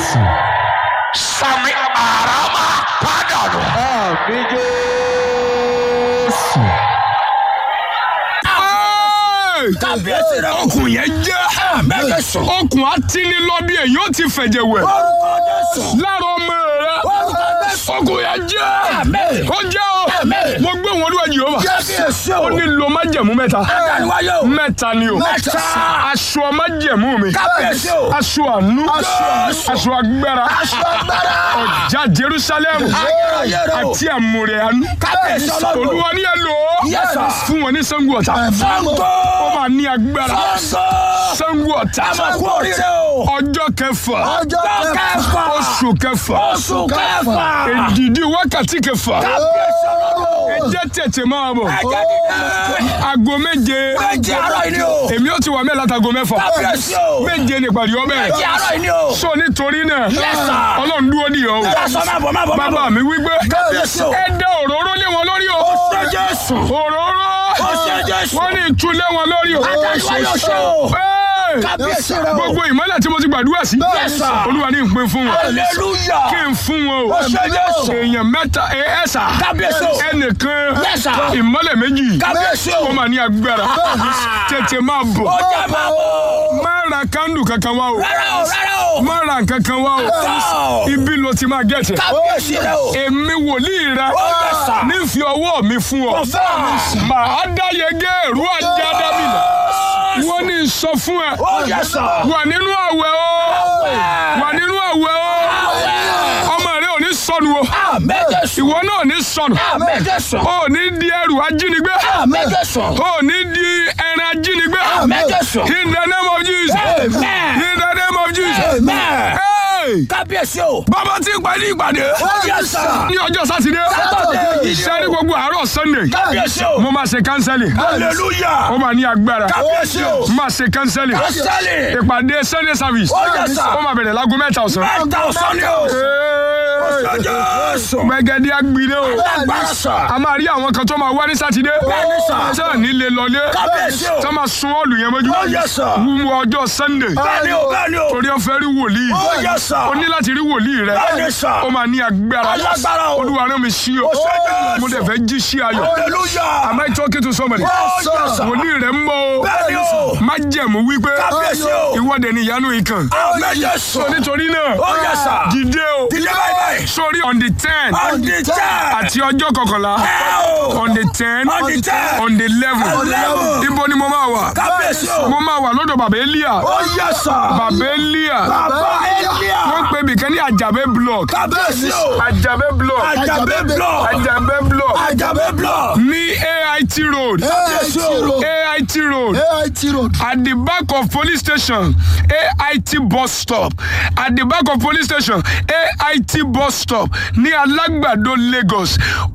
Jésù. sami arama padà nù. Àmì Jésù. kábíyèsí rẹ okùn yẹn jẹ́. mẹ́kẹ́ sùn. okùn atínilọ bí èyí ó ti fẹ̀jẹ̀ wẹ̀ orúkọ jésù. lára ọmọ rẹ orúkọ jésù. okùn yẹn jẹ́ Àmín. ó jẹ́ o Àmín. mo gbé wọn olúwa Jèhófà kábíyèsí ó o. ní lo májẹ̀mú mẹ́ta adániwáyé o. mẹ́ta ni o Mẹ́ta. aṣọ májẹ̀mú mi kábíyèsí o. aṣọ àánú Aṣọ. aṣọ agbára aṣọ agbára. ọjà Jerusalem ayérayé o. àti àmúrẹ àánú kábíyèsí ọlọ́run. olúwa ní ẹ lò ó Yes, sir. fún wọn ní Ṣàngó Ọ̀tà Ṣàngó. ó máa ní agbára Ṣàngó. Ṣàngó Ọ̀tà a máa kú oríire o. ọjọ́ kẹfà ọjọ́ kẹfà. oṣù kẹfà oṣù kẹfà. èdìdí wákàtí kẹfà kábíyèsí ọlọ́run. ẹ jẹ́ tètè máa bọ̀ ẹ̀jẹ̀ dídá. aago méje méje àárọ̀ yìí ni o. èmi ó ti wà mẹ́la tago mẹ́fà kábíyèsí o. méje ní ìpàdé ọbẹ̀ méje àárọ̀ yìí ni o. so nítorí náà Yes, sir. ọlọ́run dúró ní ọ o Aṣọ máa bọ̀ máa bọ̀ máa bọ̀. bàbá mi wípé Kábíyèsí o. ẹ dẹ òróró lé wọn lórí o Ṣé Jésù. òróró Ṣé Jésù. wọ́n ní ìtú lé wọn lórí o Adániwáyé o ṣe o. Hey! Kábíyèsí rẹ o. gbogbo ìmọ́lẹ̀ tí mo ti gbàdúrà sí Yes, sir. olúwa ní ìpín fún wọn Hallelujah. kí n fún wọn o Ṣé Jésù. èèyàn mẹ́ta ẹ ẹ sà Kábíyèsí o. ẹnìkan Yes, sir. ìmọ́lẹ̀ méjì Kábíyèsí o. ó máa ní agbára tètè máa bọ̀ Ó jẹ́ máa bọ̀. má ra kándù kankan wá o Rárá o rárá o. má ra nǹkan kan wá o Rárá o. ibi ló ti máa gẹ̀tẹ̀ Kábíyèsí rẹ o. èmi wòlíì rẹ Ó yẹ sà. nífi ọwọ́ mi fún ọ Confirm. màá dá yege èrú ajá dábìlà wọ́n ní sọ fún ẹ Ó yẹ sà. wà nínú àwẹ̀ o wà nínú àwẹ̀ o ọmọ rẹ ò ní sọnù o Àmín Jésù. ìwọ náà ò ní sọnù Àmín Jésù. o ò ní di ẹrù ajínigbé Àmín Jésù. o ò ní di ẹran ajínigbé Àmín Jésù. in the name of Jesus Amen. in the name of Jesus Amen. Hey! Kábíyèsí o. bàbá tí ń pàdé ìpàdé Ó yẹ sà. ní ọjọ́ sátidé Sátọ̀dé. sẹ́ni gbogbo àárọ̀ sunday Kábíyèsí o. mo máa ṣe kánsẹ́lì Hallelujah. ó máa ní agbára Kábíyèsí o. mo máa ṣe kánsẹ́lì Kásálì. ìpàdé sunday service Ó yẹ sà. ó máa bẹ̀rẹ̀ láago mẹ́ta ọ̀sán. Mẹ́ta ọ̀sán ni o. Hey! Ṣé Jésù. gbẹ̀gẹ̀dẹ̀ agbire o Agbára sà. a máa rí àwọn kan tó máa wá ní sátidé Bẹ́ẹ̀ni sà. tí ò ní lè lọlé Kábíyèsí o. tó máa sun ọ́ọ̀lù yẹn mọ́jú Ó yẹ sà. wúwo ọjọ́ sunday Bẹ́ẹ̀ni o bẹ́ẹ̀ni o. torí ó fẹ́ rí wòlíì Ó yẹ sà. o ní láti rí wòlíì rẹ Bẹ́ẹ̀ni sà. ó máa ní agbára Alágbára o. olúwa rán mi sí o Ó ṣe Jésù. mo dẹ̀ fẹ́ jí sí ayọ̀ Hallelujah. am I talking to somebody Ó yẹ sà. wòlíì rẹ ń bọ̀ o Bẹ́ẹ̀ni o. má jẹ̀mú wípé Kábíyèsí o. ìwọ́de ni ìyanu ìkàn Àmín Jésù. nítorí náà Ó yẹ sà. dìde o Dìde báyìí báyìí. sórí on the ten On the ten. àti ọjọ́ kọkànlá Ẹ o. on the ten On the ten. on the eleven Eleven. ibo ni mo máa wà Kábíyèsí o. mo máa wà lọ́dọ̀ bàbá elia Ó yẹ sà. bàbá elia Bàbá Elia. wọ́n pè mí kan ní àjàbẹ́ block Kábíyèsí o. àjàbẹ́ block Àjàbẹ́ block. àjàbẹ́ block Àjàbẹ́ block. ní ait road Kábíyèsí o. ait road AIT road. at the back of police station ait bus stop at the back of police station ait bus stop ní alágbàdo lagos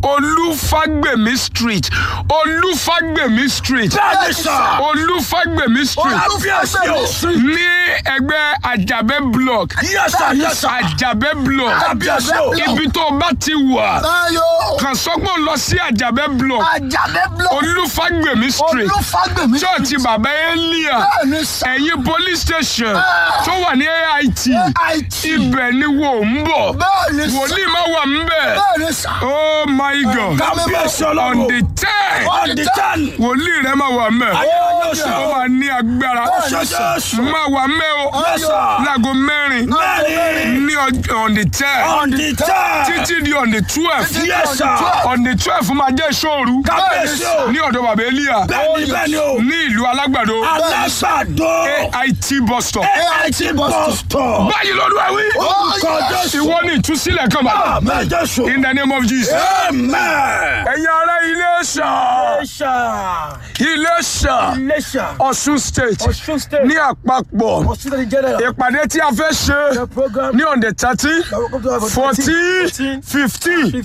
olúfàgbèmí street olúfàgbèmí street Bẹ́ẹ̀ni sà. olúfàgbèmí street Kábíyèsí o. ní ẹgbẹ́ àjàbẹ́ block Yes sir, yes sir. àjàbẹ́ block Kábíyèsí o. ibi tó o bá ti wà Táyọ̀. kàn sọ́gbọ́n lọ sí àjàbẹ́ block Àjàbẹ́ block. olúfàgbèmí street Olúfàgbèmí. church bàbá elia Bẹ́ẹ̀ni sà. ẹ̀yìn police station tó wà ní ait AIT. ibẹ̀ ni wò ń bọ̀ Bẹ́ẹ̀ni sà. wòlíì má wà ń bẹ̀ Bẹ́ẹ̀ni sà. oh my god Kábíyèsí on ọlọ́run. the ten On the ten. wòlíì rẹ má wà ń bẹ̀ Ayérayé o ṣe ó o. máa ní agbára Ṣé Jésù. má wà ń bẹ̀ o Yes sir. láago mẹ́rin Mẹ́rin. ní ọjọ́- on the ten On the ten. títí di on the twelve Yes sir. on the twelve máa jẹ́ ìṣòru Kábíyèsí o. ní ọ̀dọ̀ bàbá elia Bẹ́ẹ̀ni bẹ́ẹ̀ni o. ní ìlú alágbàdo Alágbàdo. ait bus stop. AIT bus stop. báyìí lọ́dún ẹ̀wí. Orúkọ Jésù. ìwọ ni ìtúsílẹ̀ kan bá. Àmín Jésù. in the name of Jesus. Amen. ẹ̀yin ará Iléṣà Iléṣà. Iléṣà Iléṣà. Ọ̀ṣun state Ọ̀ṣun state. ní àpapọ̀ Ọ̀ṣun state general. ìpàdé tí a fẹ́ ṣe The program. ní on the thirteen Welcome to our fourteen 14, fifteen 15.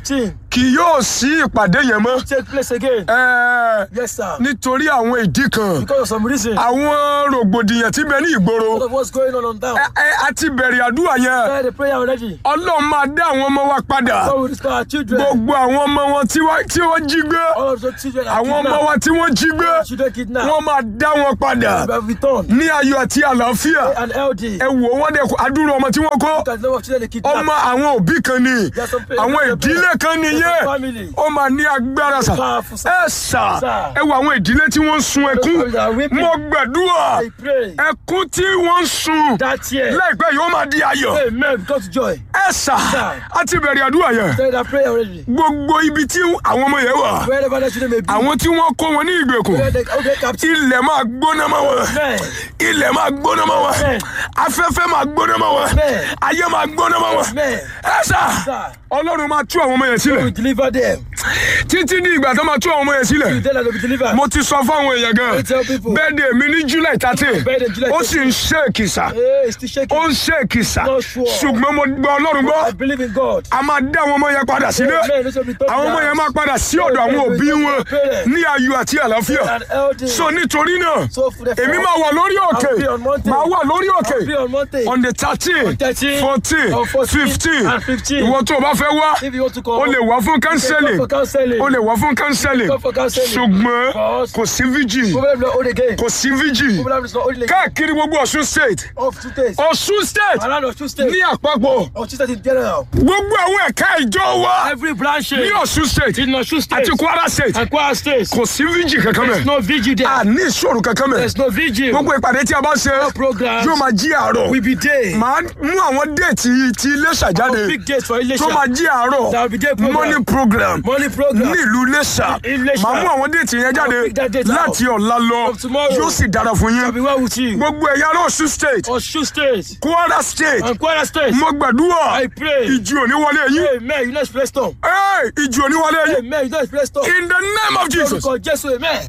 kì yóò sí ìpàdé yẹn mọ́ take place again. Ẹ, Yes, sir. nítorí àwọn ìdí kan Because of some reason. A àwọn rògbòdìyàn tí bẹ ní ìgboro lot of what's going on on town. Ẹ, ẹ, a ti bẹ̀rẹ̀ àdúrà yẹn Try the prayer already. ọlọ́run máa dá àwọn ọmọ wa padà God will discover our children. gbogbo àwọn ọmọ wọn tí wọ́n- tí wọ́n jí gbé All of those children are àwọn ọmọ kidnapped. wa tí wọ́n jí gbé Children kidnapped. wọ́n máa dá wọn padà We have returned. ní ayọ̀ àti àlàáfíà An LD. ẹ wò wọ́n dẹ̀ adúrú ọmọ tí wọ́n kó Look at the number of children they kidnapped. ọmọ àwọn òbí kan ni There's some àwọn ìdílé kan nìyẹn family. ó máa ní agbára sà Powerful, sir. ẹ sà Sir. ẹ wo àwọn ìdílé tí wọ́n ń sun ẹkún families are weeping. mo gbàdúrà I pray ẹkún tí wọ́n ń sun that year. láìpẹ́ yóò máa di ayọ̀ Amen. Because joy. ẹ sà Sir. á ti bẹ̀rẹ̀ àdúrà yẹn Try that prayer already. gbogbo ibi tí àwọn ọmọ yẹn wà Wherever that children may be. àwọn tí wọ́n kó wọn ní ìgbèkùn Where they okay, captive. ilẹ̀ máa gbóná mọ́ wọn Amen. ilẹ̀ máa gbóná mọ́ wọn Amen. afẹ́fẹ́ máa gbóná mọ́ wọn Amen. ayé máa gbóná mọ́ wọn Amen. ẹ sà Sir. ọlọ́run máa tú àwọn ọmọ yẹn sílẹ̀ We deliver them. títí ní ìgbà tó máa tú àwọn ọmọ yẹn sílẹ̀ You tell them to be delivered. mo ti sọ fáwọn èèyàn gan I tell people. bẹ́ẹ̀dẹ̀ mi ní july thirteen Birthday July ó sì ń ṣe èkìsà Hey, it's still shaking. ó ń ṣe èkìsà Not sure. ṣùgbọ́n mo gba ọlọ́run gbọ́ I believe in God. a máa dá àwọn ọmọ yẹn padà sílé Amen. This will be taught àwọn ọmọ now. yẹn máa padà sí ọ̀dọ̀ àwọn òbí wọn ní ayọ̀ àti àlàáfíà An LD. so nítorí náà So for the èmi máa wà lórí òkè I'll be on mountain. máa wà lórí òkè I'll be on mountain. on the thirteen 13, fourteen on 14, fifteen and 15. ìwọ tó o bá fẹ́ wá If you want to come, o lè wá fún come kánsẹ́lì for counseling. o lè wá fún kánsẹ́lì Come for counseling. ṣùgbọ́n Because- kò sí vigil Problem not old again. kò sí vigil Problem is not old again. káàkiri gbogbo Ọ̀ṣun state Of two days. Ọ̀ṣun state Around of two states. ní àpapọ̀ Of two states in general. gbogbo àwọn ẹ̀ka ìjọ wa Every branch ní Ọ̀ṣun state in Osun state àti Kwara state and Kwara state. kò sí vigil kankan There's mẹ́ no vigil there. a ní ìṣòro kankan mẹ́ There's no vigil. gbogbo ìpàdé tí a bá ṣe programs. yóò máa jí àárọ̀ We be there. màá mú àwọn déètì ti Iléṣà jáde Big dates for Ilesha. tó máa jí àárọ̀ There will be day program. morning program Money program. ní ìlú Iléṣà Iléṣà. màá mú àwọn déètì yẹn jáde I'll pick that date láti ọ̀la lọ From tomorrow. yóò sì dára fún I'll be yín well with you. gbogbo ẹ̀yà ará Ọ̀ṣun state Osun state Kwara state and Kwara state. mo gbàdúrà I pray. ìjì òní wọlé yín Amen. You know it's storm. Hey, ìjì òní wọlé yín Amen. You know it's storm. in the name of Jesus Orúkọ Jésù. Amen.